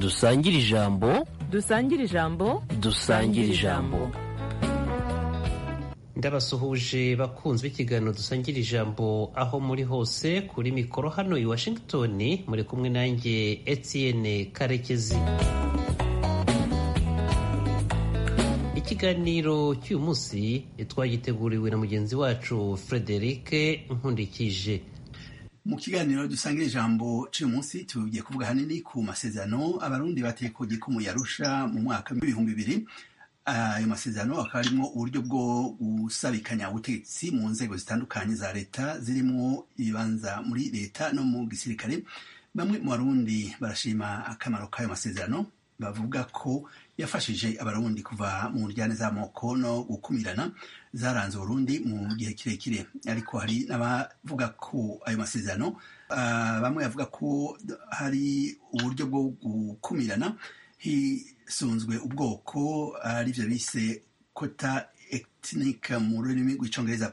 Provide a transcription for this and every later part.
dusangire ijambo dusangire ijambo dusangire ijambo ndabasuhuje bakunzwe ikiganiro dusangira ijambo aho muri hose kuri mikoro hano i washington muri kumwe nanjye etienne karekezi ikiganiro cy'uyu munsi twagiteguriwe na mugenzi wacu frederic nkundikije mu kiganiro dusangira ijambo cy'uyu munsi tugiye kuvuga hanini ku masezerano abarundi bateye ku gikumu yarusha mu mwaka w'ibihumbi bibiri ayo masezerano akaba arimo uburyo bwo gusabikanya ubutegetsi mu nzego zitandukanye za leta zirimo ibibanza muri leta no mu gisirikare bamwe mu barundi barashima akamaro k'ayo masezerano bavuga ko yafashije abarundi kuva mu njyane z'amoko no gukumirana zaranze uburundi mu gihe kirekire ariko hari n'abavuga ko ayo masezerano uh, bamwe bavuga ko hari uburyo bwo gukumirana hisunzwe ubwoko arivyo uh, bise kota ethnique mu rurimi rw'icongereza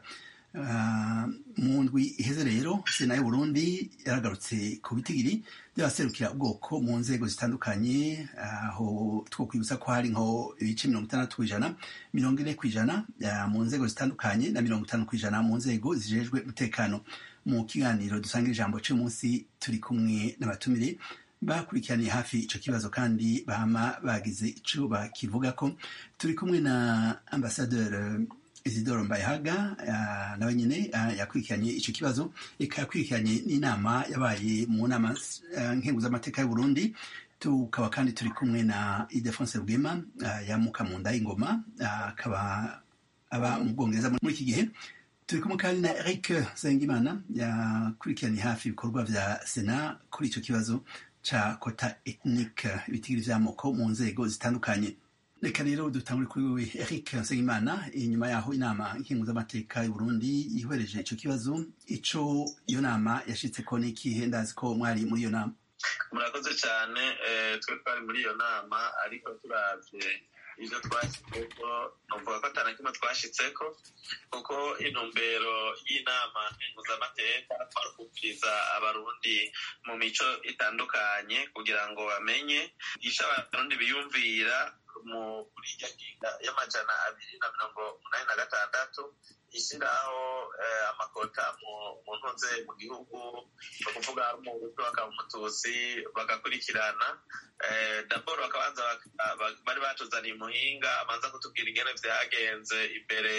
uh, mu ndwi iheze rero sena y'uburundi yaragarutse ku bitigiri by'abaserukira ubwoko mu nzego zitandukanye aho two kwibutsa ko hari nko ibice mirongo itandatu kw'ijana mirongo ine kw'ijana mu nzego zitandukanye na mirongo itanu kw'ijana mu nzego zijejwe umutekano mu kiganiro dusangira ijambo cy'uyu munsi turi kumwe n'abatumire bakurikiraniye hafi ico kibazo kandi bama bagize ico bakivuga ko turi kumwe na ambasadeur Isidoro Mbayahaga uh, nawe nyene uh, yakurikiranye ico kibazo eka yakurikiranye n'inama yabaye mu nama uh, nkenguzamateka y'u Burundi tukaba kandi turi kumwe na Idefonse Rwema uh, yamuka mu nda y'ingoma akaba uh, aba mu Bwongereza muri iki gihe turi kumwe kandi na Eric Sengimana yakurikiranye hafi ibikorwa vya Sena kuri ico kibazo ca kota ethnique ibitigiri vy'amoko mu nzego zitandukanye reka rero dutangure kuri wewe eric nsengimana inyuma yaho inama nkenguzamateka y'u burundi yihwereje ico kibazo ico iyo nama yashitseko n'ikihe ndazi ko mwari muri iyo nama murakoze cyane twe twari muri iyo nama ariko turavye ivyo twashyizeko novuga ko atana kimwe twashitseko kuko intumbero y'inama nkenguzamateka twari kubwiriza abarundi mu mico itandukanye kugira ngo bamenye ico abarundi biyumvira muri irya nginga y'amajana abiri na mirongo umunani na gatandatu ishyiraho amakota mu ntuze mu gihugu ni ukuvuga ari umuhutu bakaba umututsi bagakurikirana daboro bakabanza bari batuzaniye umuhinga abanza kutubwira ingene vyagenze imbere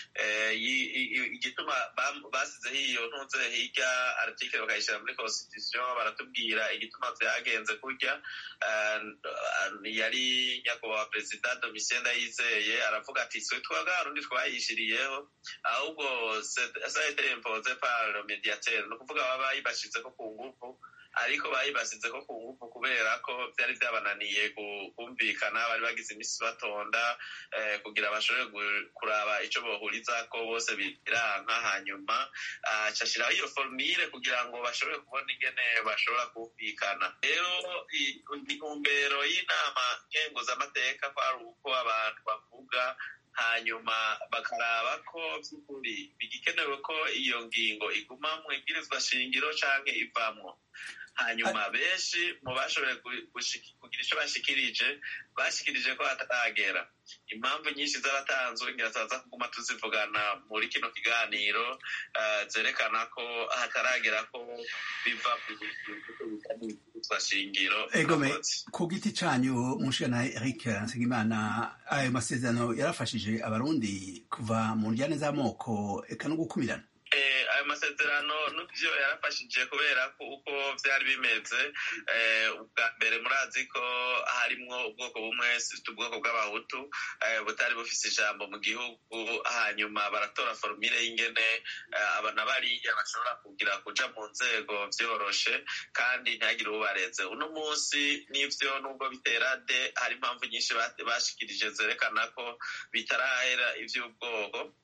igituma basizeho iyo ntuze hirya article bakayishyira muri constitution baratubwira igituma vyagenze kurya yari nyakubahwa perezida domitien ndayizeye aravuga ati twe twaga harundi twayishiriyeho ahubwo saete impoze par le mediateur ni ukuvuga baba bayibashizeko ku ngufu ariko bayibasizeko ku ngufu kubera ko vyari vyabananiye kumvikana bari bagize imisi batonda kugira bashobore kuraba ico bohurizako bose biranka hanyuma cashiraho iyo formire kugira ngo bashobore kubona ingene bashobora kumvikana rero intumbero y'inama nkenguzamateka kwari uko abantu bavuga hanyuma bakaraba ko by'ukuri bigikenewe ko iyo ngingo iguma mu ibwirizwa shingiro canke ivamwo hanyuma benshi mu bashoboye kugira icyo bashikirije bashikirije ko hataragera impamvu nyinshi z'abatanzwe ngira tuza kuguma tuzivugana muri kino kiganiro zerekana ko hataragera ko biva ku shingiro egome ku giti canyu mushana Eric Nsengimana ayo masezerano yarafashije abarundi kuva mu njyane z'amoko eka no gukumirana ayo masezerano n'ibyo yarafashije kubera ko uko byari bimeze ubwa mbere murazi ko harimwo ubwoko bumwe ubwoko bw'abahutu butari bufise ijambo mu gihugu hanyuma baratora forumire y'ingene abana bariya bashobora kugira kuja mu nzego vyoroshe kandi ntihagire ubareze uno munsi n'ivyo nubwo bitera de hari impamvu nyinshi bashikirije zerekana ko bitarahera ivy'ubwoko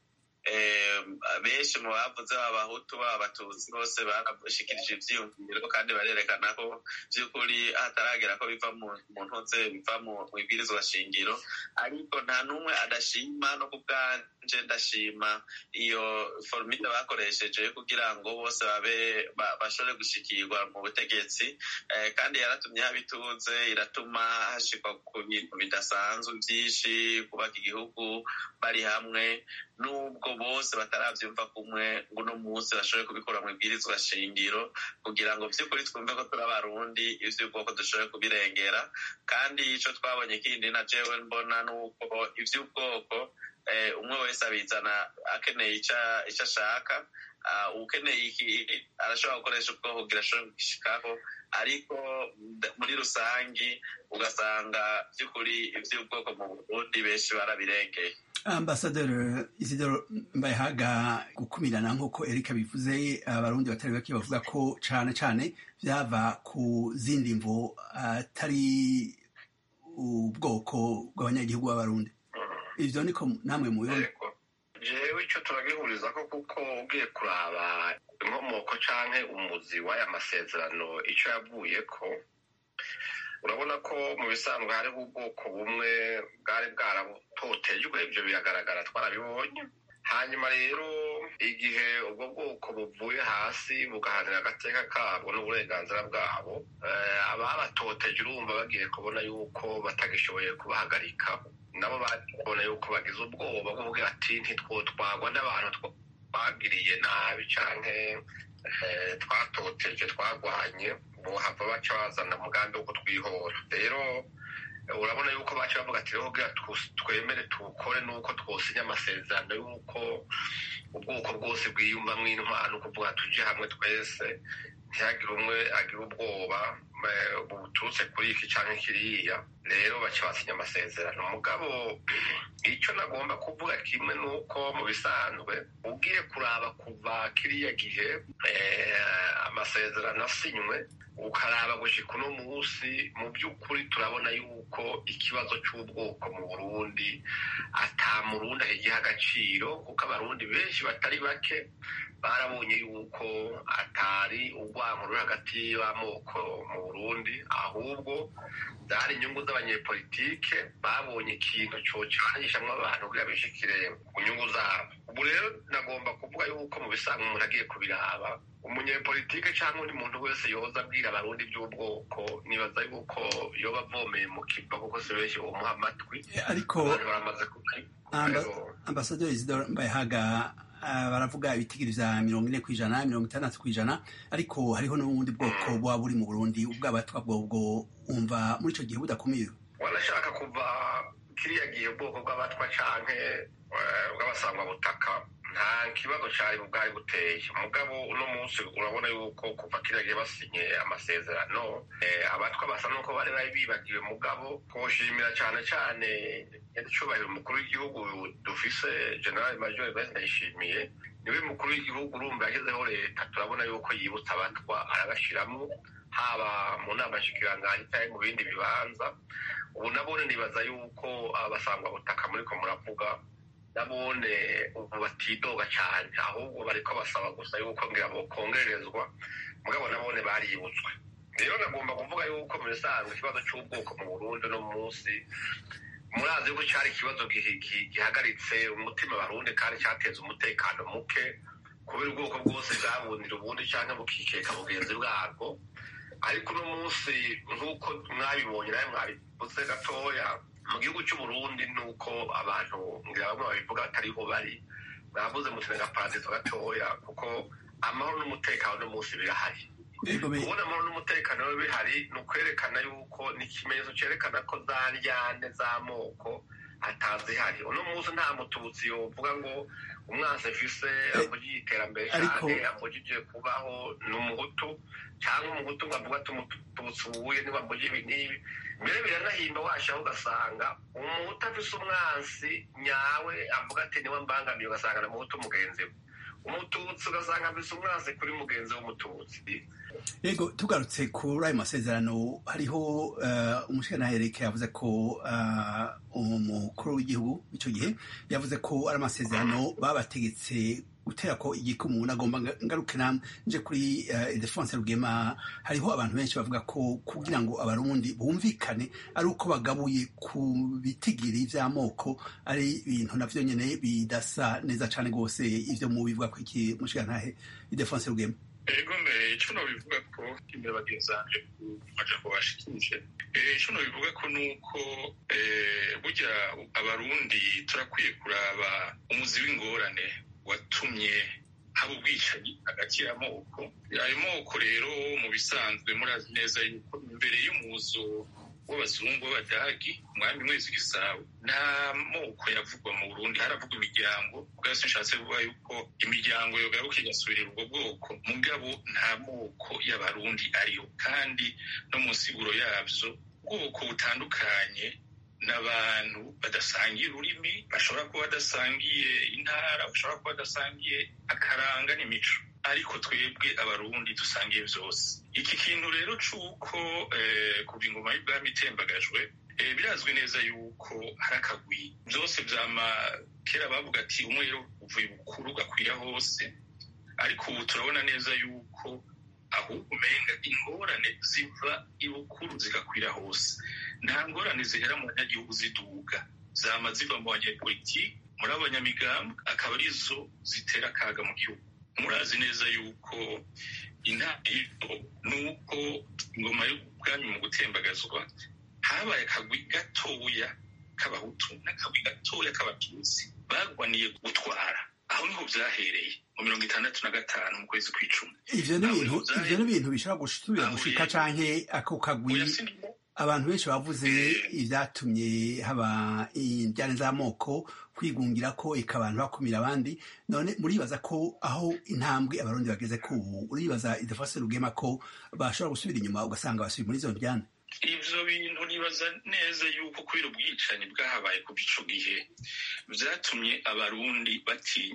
benshi mu bavuze abahutu abatutsi bose barashikirije ivyiyumviro kandi barerekana ko vy'ukuri hataragera ko biva mu ntuze biva mu ibwirizwa shingiro ariko nta n'umwe adashima no ku bwanje ndashima iyo formule bakoresheje kugira ngo bose babe bashobore gushikirwa mu butegetsi kandi yaratumye haba ituze iratuma hashikwa ku bintu bidasanzwe vyinshi kubaka igihugu bari hamwe nubwo bose bataravyumva kumwe ngo uno munsi bashobore kubikura mu ibwirizwa shingiro kugira ngo vy'ukuri twumve ko turi abarundi ivy'ubwoko dushobore kubirengera kandi ico twabonye kindi na jewe mbona nuko ivy'ubwoko umwe wese abizana akeneye ico ashaka ukeneye iki arashobora gukoresha ubwoko kugira ashobore kugishikaho ariko muri rusangi ugasanga by'ukuri iby'ubwoko mu burundi benshi barabirengeye ambasaderi isidoro mbayehaga gukumirana nk'uko erika bivuze abarundi batari bake bavuga ko cane cane vyava ku zindi mvo atari ubwoko bw'abanyagihugu b'abarundi ivyo niko namwe mubibona jewe ico turagihuriza ko kuko ugiye kuraba inkomoko canke umuzi w'aya masezerano ico yavuyeko urabona ko mu bisanzwe hariho ubwoko bumwe bwari bwaratotejwe ibyo biragaragara twarabibonye hanyuma rero igihe ubwo bwoko buvuye hasi bugahanira agateka kabwo n'uburenganzira bwabo ababatoteje urumva bagiye kubona yuko batagishoboye kubahagarika nabo babona yuko bagize ubwoba bwo kuvuga ati ntitwotwagwa n'abantu twagiriye nabi canke twatoteje twagwanye bohava baca bazana umugambi wo kutwihora rero urabona yuko baca bavuga ati rero kugira twemere tuwukore nuko twosinya amasezerano y'uko ubwoko bwose bwiyumvamwo intwaro kuvuga tuje hamwe twese ntihagire umwe agira ubwoba buturutse kuri iki canke kiriya rero baca basinya amasezerano mugabo icyo nagomba kuvuga kimwe nuko mu bisanzwe ugiye kuraba kuva kiriya gihe amasezerano asinywe ukaraba gushika uno munsi mu by'ukuri turabona yuko ikibazo cy'ubwoko mu burundi ata murundi ahigiha agaciro kuko abarundi benshi batari bake barabonye yuko atari urwango ruri hagati y'amoko mu burundi ahubwo zari inyungu z'abanyepolitike babonye ikintu cocanyishamwo abantu kugira bishikire ku nyungu zabo ubu rero nagomba kuvuga yuko mu bisanzwe umuntu agiye kubiraba umunyepolitike cyangwa undi muntu wese yoza abwira abarundi by'ubwoko nibaza yuko yoba avomeye mu kiva kuko si benshi bomuha amatwi ariko baramaze ambasaderi isidoro mbayehaga baravuga ibitigiri vya mirongo ine kw'ijana mirongo itandatu kw'ijana ariko hariho n'ubundi bwoko buba buri mu burundi ubwabatwa bwobwo wumva muri ico gihe budakumiriwe wanashaka kuva kiriya gihe ubwoko bw'abatwa canke bw'abasangwabutaka nta kibazo cari bwari buteye mugabo uno munsi urabona yuko kuva kiriya gihe basinye amasezerano abatwa basa nuko bari bari bibagiwe mugabo twoshimira cane cane nyiricubahiro umukuru w'igihugu dufise general major bese ndayishimiye niwe mukuru w'igihugu urumva yashyizeho leta turabona yuko yibutsa abatwa arabashiramwo haba mu nama nshikiranganji cyangwa mu bindi bibanza ubu nabone nibaza yuko abasangwabutaka muriko muravuga nabone ubu batidoga cyane ahubwo bariko basaba gusa yuko ngira bokongererezwa mugabo nabone baributswe rero nagomba kuvuga yuko mu bisanzwe ikibazo cy'ubwoko mu burundi no munsi murazi yuko cyari ikibazo gihagaritse umutima barundi kandi cyateza umutekano muke kubera ubwoko bwose bwabundira ubundi cyangwa bukikeka bugenzi bwabwo ariko uno munsi nk'uko mwabibonye nawe mwabivuze gatoya mu gihugu cy'uburundi ni uko abantu ngira bamwe babivuga batariho bari mwavuze muti n'agaparadizo gatoya kuko amahoro n'umutekano uno munsi birahari kubona amahoro n'umutekano bihari ni ukwerekana yuko ni ikimenyetso cyerekana ko za ryane z'amoko atazihari uno munsi nta mututsi yovuga ngo umwansi afise amugije iterambere cyane amugije kubaho ni umuhutu cyangwa umuhutu ngo avuga ati umututsi uwuye niba amugije ibi n'ibi mbere biranahimba washaho ugasanga umuhutu afise umwansi nyawe avuga ati niwe mbangamiye ugasanga na muhutu mugenzi we umututsi ugasanga afise umwansi kuri mugenzi w'umututsi yego tugarutse kuri ayo masezerano hariho umushyiranahereke yavuze ko umukuru w'igihugu icyo gihe yavuze ko ari amasezerano babategetse gutera ko igikumu nagomba ngaruke namwe nje kuri idefonse rugema hariho abantu benshi bavuga ko kugira ngo abarundi bumvikane ari uko bagabuye ku bitigiri vy'amoko ari ibintu navyo nyene bidasa neza cane rwose ivyo mu bivuga ko iki mushigantahe idefonse rugema ego mbere ico nobivuga ko imbere bagenzi banje ku majambo bashikije ico nobivuga ko nuko burya abarundi turakwiye kuraba umuzi w'ingorane watumye haba ubwicanyi hagati y'amoko ayo moko rero mu bisanzwe murazi neza yuko imbere y'umuzo w'abazungu b'abadagi umwami mwezi gisabo nta moko yavugwa mu burundi haravugwa imiryango ubwase nshatse kuvuga yuko imiryango yogaruka igasubirira ubwo bwoko mugabo nta moko y'abarundi ariyo kandi no mu nsiguro yavyo ubwoko butandukanye n'abantu badasangiye ururimi bashobora kuba badasangiye intara bashobora kuba badasangiye akaranga n'imico ariko twebwe abarundi dusangiye byose iki kintu rero c'uko kuva ingoma y'ubwami itembagajwe birazwi neza yuko hari akagwi byose vyama kera bavuga ati umwero uvuye bukuru gakwira hose ariko ubu turabona neza yuko ahubwo umenga ingorane ziva ibukuru zigakwira hose nta ngorane zihera mu banyagihugu ziduga zama ziva mu banyepolitiki muri abanyamigambi akaba arizo zitera akaga mu gihugu murazi neza yuko intangiriro ni uko ingoma y'ubwami mu gutembagazwa habaye akagwi gatoya k'abahutu n'akagwi gatoya k'abatutsi bagwaniye gutwara aho niho vyahereye mu mirongo itandatu na gatanu mu kwezi kw'icumi ivyo ni ibintu ivyo ni ibintu bishobora gusubira gushika canke ako kagwi abantu benshi bavuze ivyatumye haba injyane z'amoko kwigungira ko ika abantu bakumira abandi none muribaza ko aho intambwe abarundi bageze ko ubu uribaza idefase rugema ko bashobora gusubira inyuma ugasanga basubiye muri izo njyane ivyo bintu nibaza neza yuko kubera ubwicanyi bwahabaye kuva ico gihe vyatumye abarundi bati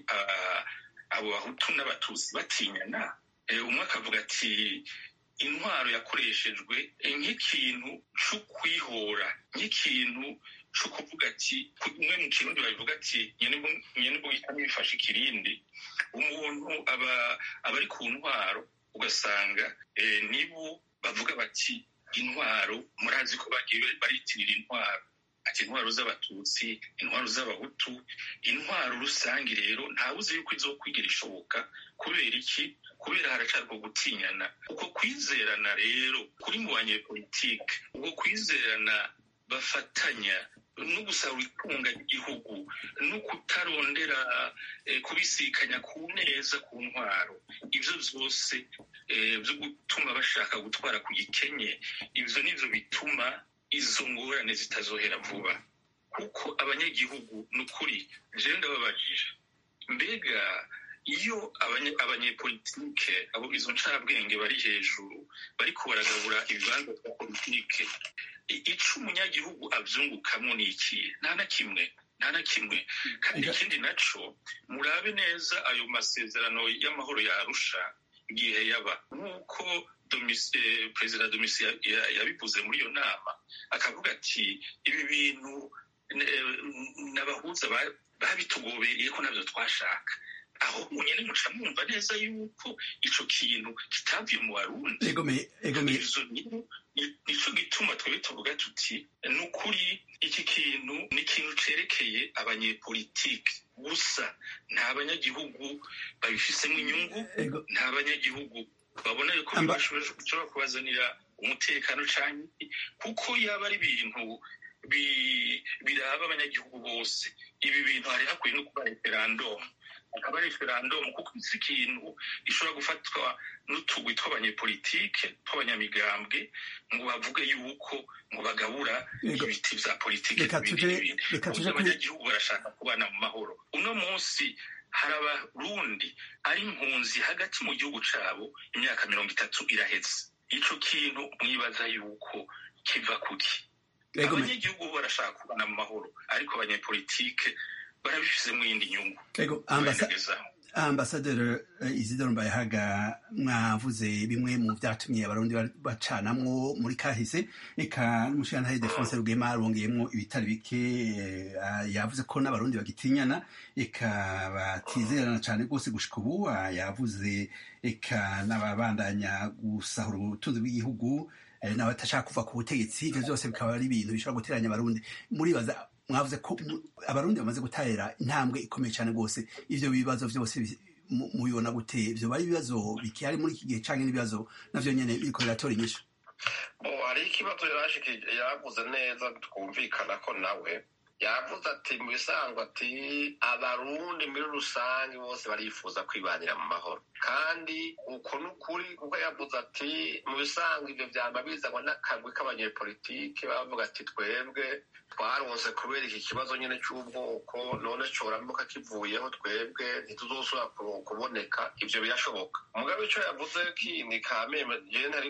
abo bahutu n'abatutsi batinyana umwe akavuga ati intwaro yakoreshejwe nk'ikintu co kwihora nk'ikintu co kuvuga ati umwe mu kirundi babivuga ati nyene bugitamo bifashe ikirindi umuntu aba aba ari ku ntwaro ugasanga nibo bavuga bati intwaro murazi ko bagiye baritirira intwaro ati intwaro z'abatutsi intwaro z'abahutu intwaro rusange rero ntawe uzi yuko izokwigira ishoboka kubera iki kubera haracarwa gutinyana uko kwizerana rero kuri mu banyepolitike ubwo kwizerana bafatanya no gusaba itunga ry'igihugu no kutarondera kubisikanya ku neza ku ntwaro ivyo vyose vyo gutuma bashaka gutwara ku gikenye ivyo nivyo bituma izo ngorane zitazohera vuba kuko abanyagihugu ni ukuri jewe ndababajije mbega iyo abanyepolitike abo izo ncabwenge bari hejuru bariko baragabura ibibanza vya politike ico umunyagihugu avyungukamwo ni ikihe nta na kimwe nta na kimwe kandi ikindi naco murabe neza ayo masezerano y'amahoro ya arusha igihe yaba nk'uko perezida domisi yabivuze muri iyo nama akavuga ati ibi bintu n'abahuza babitugobereye ko nabyo twashaka aho nyine muca mwumva neza yuko ico kintu kitavuye mu barundi nico gituma twebwe tuvuga tuti ni ukuri iki kintu ni ikintu cerekeye abanyepolitike gusa nta banyagihugu babifisemo inyungu nta banyagihugu babona yuko bishobora kubazanira umutekano canke kuko yaba ari ibintu biraba abanyagihugu bose ibi bintu hari hakwiye no kuba referandumu akaba referandumu kuko si ikintu gishobora gufatwa n'utugwi tw'abanyepolitike tw'abanyamigambwe ngo bavuge yuko ngo bagabura ibiti vya politike abanyagihugu barashaka kubana mu mahoro uno munsi hari abarundi ari impunzi hagati mu gihugu cabo imyaka mirongo itatu iraheze ico kintu mwibaza yuko kiva kuki abanyagihugu barashaka kubana mu mahoro ariko abanyepolitike barabifizemo iyindi nyungu ambasaderi isidoro mbayahaga mwavuze bimwe mu byatumye abarundi bacanamwo muri kahise reka n'umushirantahe defonse rugema rwongeyemo ibitari bike yavuze ko n'abarundi bagitinyana reka batizerana cyane rwose gushika ubu yavuze reka n'ababandanya gusahura ubutunzi bw'igihugu n'abatashaka kuva ku butegetsi ibyo byose bikaba ari ibintu bishobora guteranya abarundi muribaza mwavuze ko abarundi bamaze gutera intambwe ikomeye cyane rwose ibyo bibazo byose mubibona gute ibyo bari ibibazo bikihari muri iki gihe cyangwa n'ibibazo navyo nyene biriko biratora inyishu hari ikibazo yavuze neza twumvikana ko nawe yavuze ati mu bisanzwe ati abarundi muri rusange bose barifuza kwibanira mu mahoro kandi uko ni ukuri kuko yavuze ati mu bisanzwe ibyo byaba bizanwa n'akagwi k'abanyepolitike bavuga ati twebwe twaronse kubera iki kibazo nyine cy'ubwoko none coramuka kivuyeho twebwe ntituzosubira kuboneka ibyo birashoboka mugabe icyo yavuze kindi kameme jewe ntari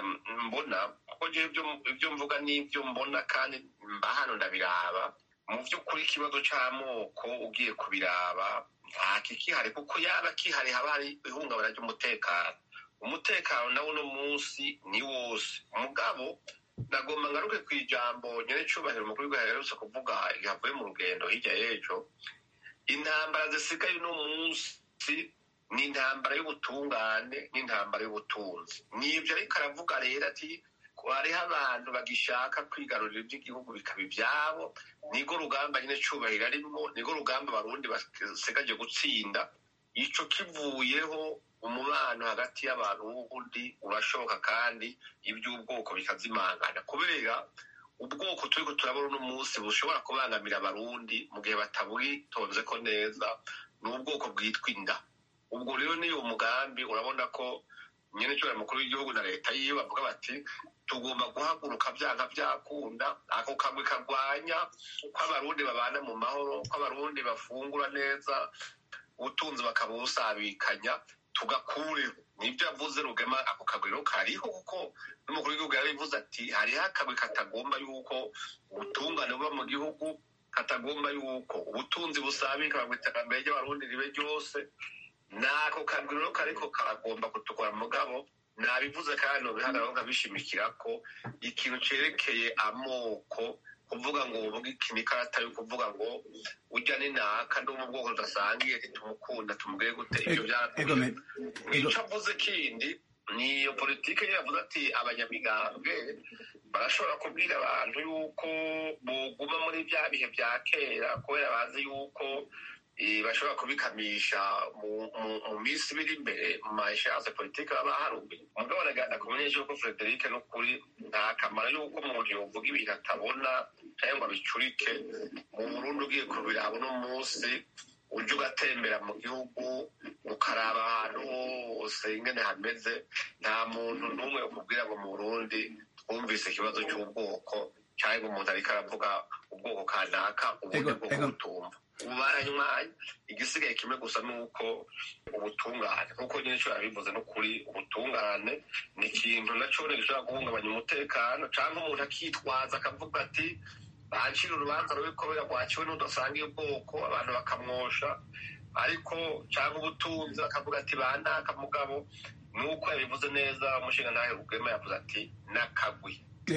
mbona kuko jewe ibyo mvuga n'ibyo mbona kandi mba hano ndabiraba mu by'ukuri ikibazo cy'amoko ugiye kubiraba nta kikihari kuko yaba kihari haba hari ihungabana ry'umutekano umutekano nawo uno munsi ni wose umugabo nagomba ngaruke ku ijambo nyine cyubahiro umukuru w'igihugu yaherutse kuvuga yavuye mu rugendo hirya y'ejo intambara zisigaye uno munsi ni intambara y'ubutungane n'intambara y'ubutunzi nibyo ariko aravuga rero ati hariho abantu bagishaka kwigarurira iby'igihugu bikaba ibyabo nirwo rugamba nyine cyubahiro arimo nirwo rugamba abarundi basigaje gutsinda ico kivuyeho umubano hagati y'abantu w'ubundi urashoboka kandi iby'ubwoko bikazimangana kubera ubwoko turiko turabona uno munsi bushobora kubangamira abarundi mu gihe batabwitonze ko neza ni ubwoko bwitwa inda ubwo rero niyo mugambi urabona ko nyine cyubahiro mukuru w'igihugu na leta yiwe bavuga bati tugomba guhaguruka byanga byakunda ako kagwi kagwanya ko abarundi babana mu mahoro ko abarundi bafungura neza ubutunzi bakabusabikanya tugakureho nibyo yavuze rugema ako kagwi rero kariho kuko n'umukuru w'igihugu yabivuze ati hariho akagwi katagomba yuko ubutungane buba mu gihugu katagomba yuko ubutunzi busabika mu iterambere ry'abarundi ribe ryose nako kagwi rero kariko karagomba kutukura mugabo nabivuze kandi nobihagararaho nkabishimikira ko ikintu cerekeye amoko kuvuga ngo uvuga iki ni karata yo kuvuga ngo ujya ni naka ndi mu bwoko tudasangiye ntitumukunda tumubwire gute ibyo byarakuye ico avuze kindi ni iyo politike yo yavuze ati abanyamigambwe barashobora kubwira abantu yuko boguma muri bya bihe bya kera kubera bazi yuko bashobora kubikamisha mu minsi biri imbere mu mashanse politike baba harubi mugabo nagana kumenyesha yuko frederic n'ukuri nta kamaro yuko umuntu yovuga ibintu atabona cyangwa ngo abicurike mu burundi ugiye kubiraba uno munsi ujya ugatembera mu gihugu ukaraba ahantu hose ingene hameze nta muntu n'umwe ukubwira ngo mu burundi twumvise ikibazo cy'ubwoko cyangwa umuntu ariko aravuga ubwoko kanaka ubundi bwo kubutumva ubu baranywanye igisigaye kimwe gusa ni uko ubutungane nk'uko nyine nshobora bivuze no kuri ubutungane ni ikintu nacyo gishobora guhungabanya umutekano cyangwa umuntu akitwaza akavuga ati bancira urubanza rubi kubera rwaciwe n'udasangiye ubwoko abantu bakamwosha ariko cyangwa ubutunzi bakavuga ati banaka mugabo nuko yabivuze neza umushinga ntahe rugema yavuze ati n'akagwi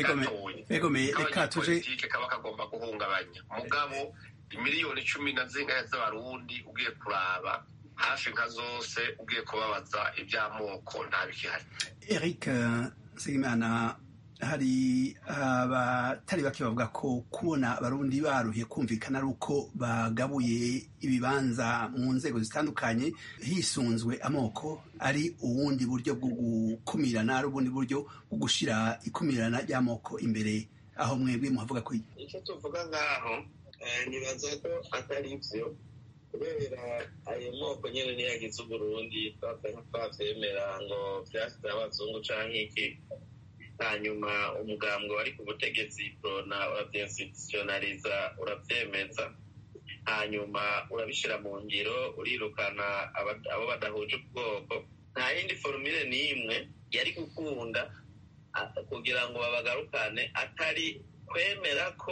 gatoye kaba kagomba guhungabanya mugabo imiliyoni cumi na zingahe z'abarundi ugiye kuraba hafi nka zose ugiye kubabaza iby'amoko nta bikihari eric nsengimana hari abatari bake bavuga ko kubona abarundi baruhiye kumvikana ari uko bagabuye ibibanza mu nzego zitandukanye hisunzwe amoko ari ubundi buryo bwo gukumirana ari ubundi buryo bwo gushyira ikumirana ry'amoko imbere aho mwebwe muhavuga ko icyo tuvuga ngaho nibaza ko atari byo kubera ayo moko nyine niyo yagize uburundi twabyemera ngo byasize abazungu cyangwa iki hanyuma umugambwe wari ku butegetsi korona urabyinstitutionaliza urabyemeza hanyuma urabishyira mu ngiro urirukana abo badahuje ubwoko nta yindi forumire n'imwe yari gukunda kugira ngo babagarukane atari kwemera ko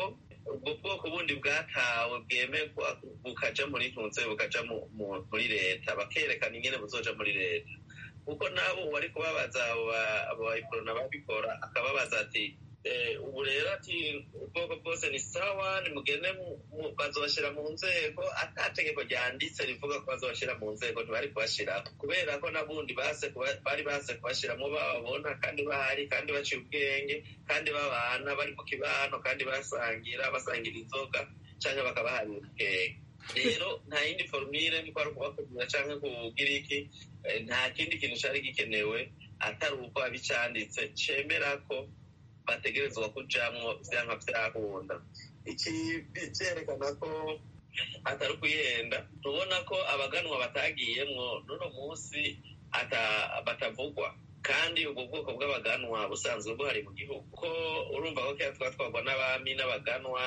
ubwo bwoko bundi bwatawe bwemerwa bukaja muri ntunze bukaja muri leta bakerekana ingene buzoja muri leta kuko nabo wari kubabaza abo bayikorona babikora akababaza ati ubu rero ati ubwoko bwose ni sawa nimugende bazobashyira mu nzego atategeko ryanditse rivuga ko bazobashyira mu nzego ntibari kubashyiraho kubera ko nabundi bari baze kubashyiramo bababona kandi bahari kandi baciye ubwenge kandi babana bari mu kibano kandi basangira basangira inzoga cyangwa bakabaharira ubwenge rero nta yindi forumire niko ari ukubakubwira cyangwa kugira iki nta kindi kintu cyari gikenewe atari uko abicanditse cemera ko bategerezwa kujamwo vyanka vyakunda iki vyerekana ko atari ukuyenda tubona ko abaganwa batagiyemwo n'uno munsi batavugwa kandi ubwo bwoko bw'abaganwa busanzwe buhari mu gihugu ko urumva ko kera twatwarwa n'abami n'abaganwa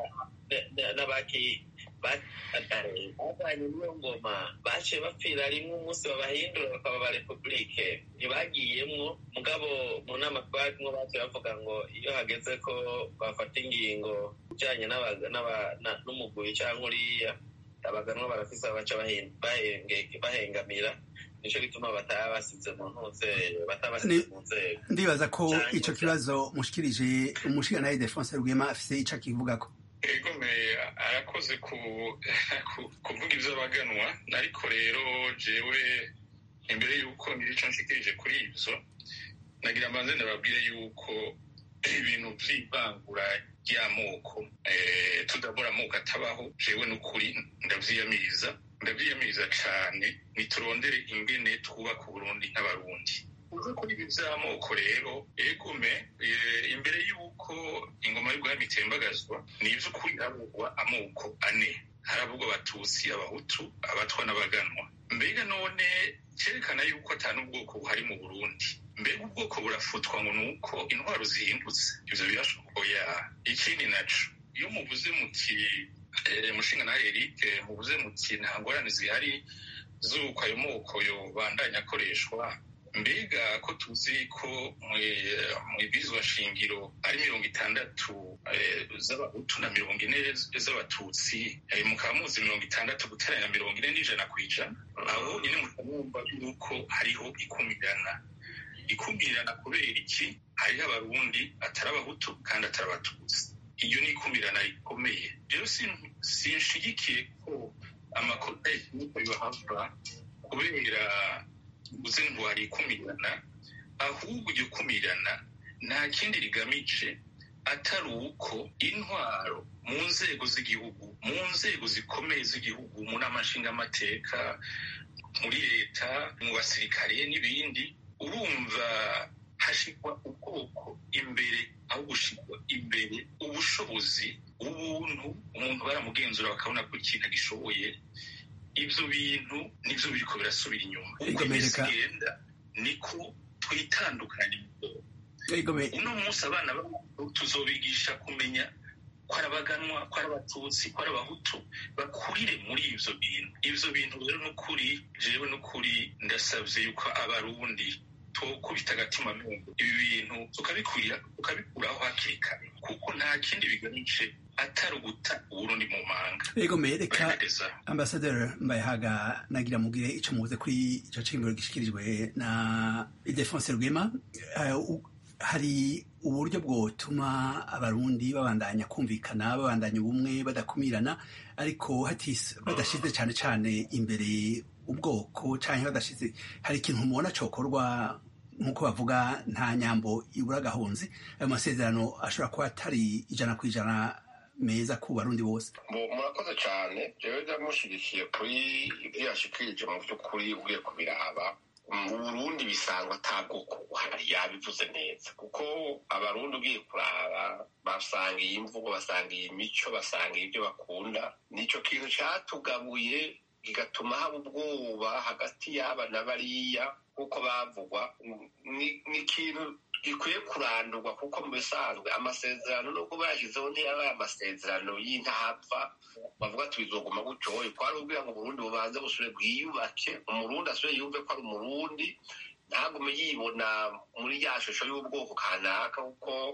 n'abaki bavanye n'iyo ngoma baciye bapfira rimwe umunsi babahindura bakaba ba repubulike ntibagiyemwo mugabo mu nama twarimwo baciye bavuga ngo iyo hageze ko bafata ingingo ijanye n'umugwi cyangwa uriya abaganwa barafise baca bahengamira nico gituma bataba basize mu ntuze bataba basize mu nzego ndibaza ko ico kibazo mushikirije umushigantahe Defonse Rwema afise ico akivugako egome arakoze kuvuga ivy'abaganwa ariko rero jewe imbere y'uko ngira ico nshikirije kuri ivyo nagira mbanze ndababwire yuko ibintu vy'ivangura ry'amoko tudabura amoko atabaho jewe n'ukuri ndavyiyamiriza ndavyiyamiriza cane niturondere ingene twubaka uburundi nk'abarundi uze kuri ibi vy'amoko rero egume imbere y'uko ingoma y'ubwami itembagazwa ni ivy'ukuri havugwa amoko ane haravugwa abatutsi abahutu abatwa n'abaganwa mbega none cerekana yuko ata n'ubwoko buhari mu burundi mbega ubwoko burafutwa ngo nuko intwaro zihindutse ivyo birashoboya ikindi naco iyo muvuze muti mushinga na Eric muvuze muti nta ngorane zihari z'uko ayo moko yobandanya akoreshwa mbega ko tuzi ko mu ibwirizwa shingiro ari mirongo itandatu z'abahutu na mirongo ine z'abatutsi mukaba muzi mirongo itandatu guteranya mirongo ine n'ijana ku ijana aho nyine mukamwumva yuko hariho ikumirana ikumirana kubera iki hariho abarundi atari abahutu kandi atari abatutsi iyo ni ikumirana rikomeye rero sinshigikiye ko amakosa y'ikinyuko yohava kubera uze ngo hari ikumirana ahubwo iryo kumirana nta kindi rigamije atari uko intwaro mu nzego z'igihugu mu nzego zikomeye z'igihugu mu nama nshingamateka muri leta mu basirikare n'ibindi urumva hashirwa ubwoko imbere aho gushirwa imbere ubushobozi ubuntu umuntu baramugenzura bakabona ko ikintu agishoboye ibyo bintu nibyo biriko birasubira inyuma uko iminsi igenda niko twitandukanye uno munsi abana tuzobigisha kumenya ko ari abaganwa ko ari abatutsi ko ari abahutu bakurire muri ivyo bintu ivyo bintu rero n'ukuri jewe n'ukuri ndasavye yuko abarundi twokubita agatima mungu ibi bintu tukabikurira tukabikuraho hakiri kare kuko nta kindi bigamije atari uguta uburundi mu manga ego mereka ambasaderi mbayahaga nagira mugire ico muvuze kuri ico cimiro gishikirijwe na Ildefonse Rwema hari uburyo bwotuma abarundi babandanya kumvikana babandanya ubumwe badakumirana ariko badashize cane cane imbere ubwoko canke badashize hari ikintu mubona cokorwa nk'uko bavuga nta nyambo ibura agahunzi ayo masezerano ashobora kuba atari ijana ku ijana meza ku barundi bose murakoze cyane jewe ndamushyigikiye kuri ibyo yashikirije mu by'ukuri ugiye kubiraba mu burundi bisangwa ata bwoko buhari yabivuze neza kuko abarundi ugiye kuraba basanga iyi mvugo basanga iyi mico basanga ibyo bakunda nicyo kintu cyatugabuye kigatuma haba ubwoba hagati y'aba na bariya kuko bavugwa ni ikintu gikwiye kurandurwa kuko mu bisanzwe amasezerano nubwo bayashyizeho ntiyabaye amasezerano y'intapfa bavuga tubizoguma gutyo kwari ubwira ngo uburundi bubanze busubire bwiyubake umurundi asubire yumve ko ari umurundi ntagume yibona muri ya shusho y'ubwoko kanaka kuko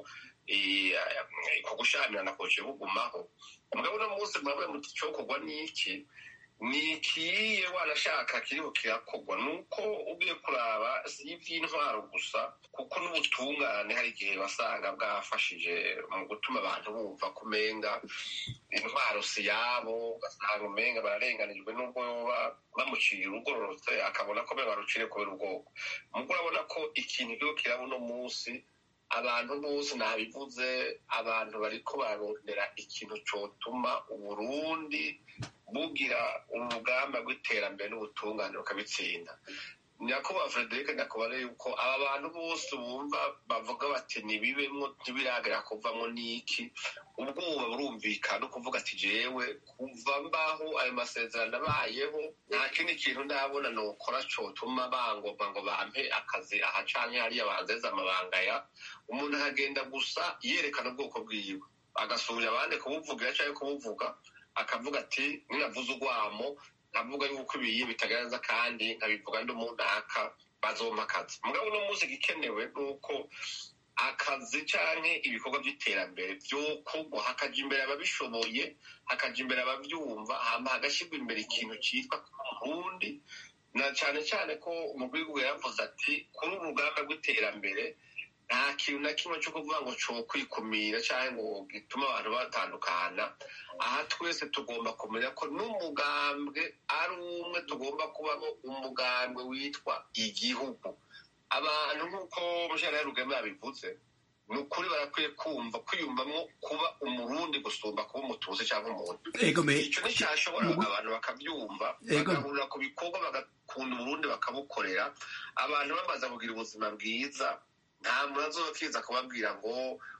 ku gushamirana koje bugumaho mugabo uno munsi mwabaye muti cokorwa n'iki ni ikiye wanashaka kiriho kirakorwa nuko ugiye kuraba si ivy'intwaro gusa kuko n'ubutungane hari igihe wasanga bwafashije mu gutuma abantu bumva kumenga intwaro si yabo ugasanga umenga bararenganijwe n'ubwo yoba bamuciye urugororotse akabona ko barucire kubera ubwoko mugo urabona ko ikintu kiriho kiraba uno munsi abantu bose nabivuze abantu bariko barondera ikintu cotuma uburundi bugira urugamba rw'iterambere n'ubutungane rukabitsinda nyakubahwa frederic ndakubara yuko aba bantu bose bumva bavuga bati ntibibemwo ntibiragera kuvamwo n'iki ubwoba burumvikana ukuvuga ati jewe kuva mbaho ayo masezerano abayeho nta kindi kintu ndabona nokora cotuma bangomba ngo bampe akazi aha canke hariya banzeze amabanga ya umuntu akagenda gusa yerekana ubwoko bwiwe agasubira abandi kubuvugira canke kubuvuga akavuga ati ninavuze urwamo nkavuga yuko ibiye bitagaragaza kandi nkabivuga ndi umunaka bazompa akazi mugabo uno munsi igikenewe ni uko akazi canke ibikorwa vy'iterambere vyokorwa hakaja imbere ababishoboye hakaja imbere abavyumva hama hagashyirwa imbere ikintu citwa kurundi na cane cane ko umugwi w'igihugu yaravuze ati kuri uru rugamba rw'iterambere nta kintu na kimwe cyo kuvuga ngo cyo kwikumira cyangwa ngo gituma abantu batandukana aha twese tugomba kumenya ko n'umugambwe ari umwe tugomba kubamo umugambwe witwa igihugu abantu nk'uko mushara rugema yabivuze ni ukuri barakwiye kumva kwiyumvamo kuba umurundi gusumba kuba umutuzi cyangwa umuntu icyo nticyashobora abantu bakabyumva bagahurira ku bikorwa bagakunda uburundi bakabukorera abantu bamaze kugira ubuzima bwiza nta muntu azokiza kubabwira ngo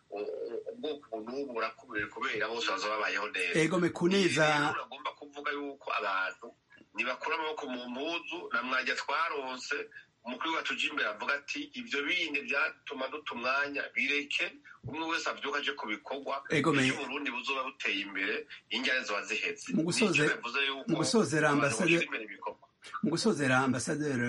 ubwoko n'ubu burakubiri kubera bose baza babayeho neza ego mekuneza agomba kuvuga yuko abantu ntibakura amaboko mu mpuzu na mwajya twaronse umukuru wacu uje imbere avuga ati ibyo bindi byatuma duta umwanya bireke umwe wese abyuka aje ku bikorwa iyo uburundi buzoba buteye imbere injyane ziba zihetse mu gusozera ambasaderi mu gusozera ambasaderi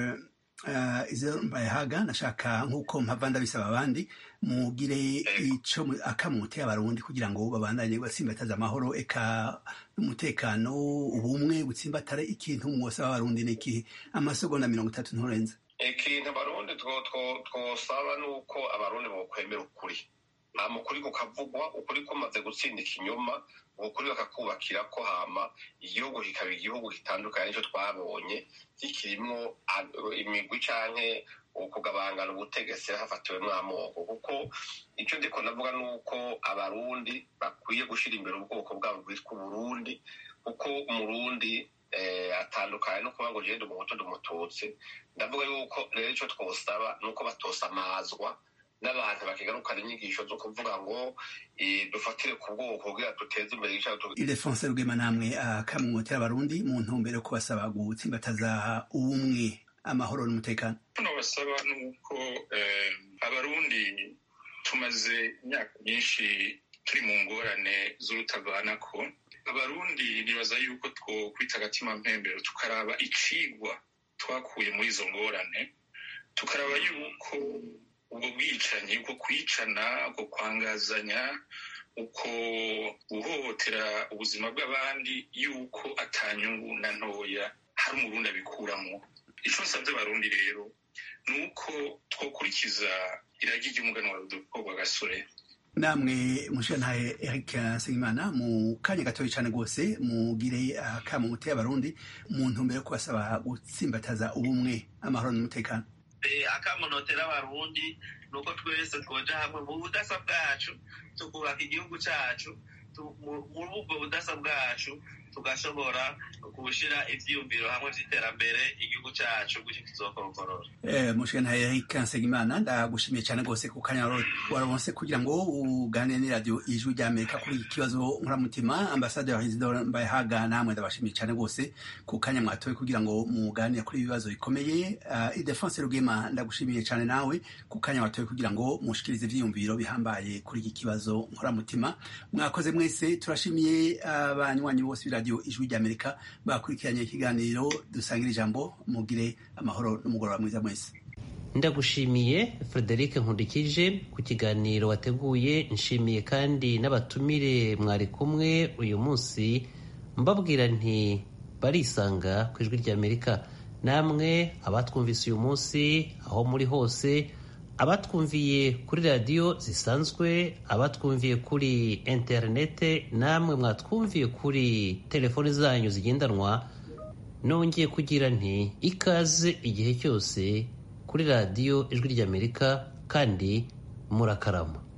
izo mbayahaga nashaka nk'uko mpava ndabisaba abandi mugire ico akamuteye abarundi kugira ngo babandanye batsimbataza amahoro eka n'umutekano ubumwe butsimbatare ikintu mwosaba abarundi n'ikihe amasegonda mirongo itatu nturenze ikintu abarundi twosaba ni uko abarundi bokwemera ukuri nta mukuri kukavugwa ukuri kumaze gutsinda ikinyoma ukuri bakakubakira ko hama igihugu kikaba igihugu gitandukanye n'icyo twabonye kikirimwo imigwi canke ukugabangana ubutegetsi hafatiwemwo amoko kuko icyo ndiko navuga ni uko abarundi bakwiye gushira imbere ubwoko bwabo bwitwa uburundi kuko umurundi atandukanye no kuba ngo genda umuhutu ndi umututsi ndavuga yuko rero icyo twosaba ni uko batosamazwa n'abantu bakigarukana inyigisho zo kuvuga ngo dufatire ku bwoko kugira duteze imbere idefonse rugema namwe akamwotera abarundi mu ntumbero yo kubasaba gutsimbataza ubumwe amahoro n'umutekano hano basaba ni uko abarundi tumaze imyaka myinshi turi mu ngorane z'urutavanako abarundi nibaza yuko two kwita agatima mpembero tukaraba icigwa twakuye muri izo ngorane tukaraba yuko ubwo bwicanyi uko kwicana uko kwangazanya uko guhohotera ubuzima bw'abandi yuko atanyungu na ntoya hari umurundi abikuramo icyo nsabye abarundi rero ni uko twakurikiza iragi ry'umuganwa rudolfo gasore namwe mushirantahe eric nsengimana mu kanya gatoya cyane rwose mugire akamo muteye abarundi mu ntumbero yo kubasaba gutsimbataza ubumwe amahoro n'umutekano akamunotera abarundi ni uko twese twoja hamwe mu budasa bwacu tukubaka igihugu cyacu muri ubwo budasa bwacu tugashobora gushyira ibyiyumviro hamwe by'iterambere igihugu cyacu gutyo kizokorokorola mushikana Eric Nsengimana ndagushimiye cyane rwose ku kanya waronse kugira ngo uganire n'iradiyo ijwi rya Amerika kuri iki kibazo nkuramutima ambasaderi Isidore Mbayahaga namwe ndabashimiye cyane rwose ku kanya mwatoye kugira ngo muganire kuri ibibazo bikomeye Idefonse Rugema ndagushimiye cyane nawe ku kanya watoye kugira ngo mushikirize ivyiyumviro bihambaye kuri iki kibazo nkuramutima mwakoze mwese turashimiye abanywanyi bose b'iradiyo ijwi rya Amerika bakurikiranye ikiganiro dusangira ijambo mugire amahoro n'umugoroba mwiza mwese ndagushimiye frederic nkundikije ku kiganiro wateguye nshimiye kandi n'abatumire mwari kumwe uyu munsi mbabwira nti barisanga ku ijwi ry'amerika namwe abatwumvise uyu munsi aho muri hose abatwumviye kuri radiyo zisanzwe abatwumviye kuri interinete namwe mwatwumviye kuri telefoni zanyu zigendanwa nongeye kugira nti ikaze igihe cyose kuri radiyo ijwi ry'amerika kandi murakarama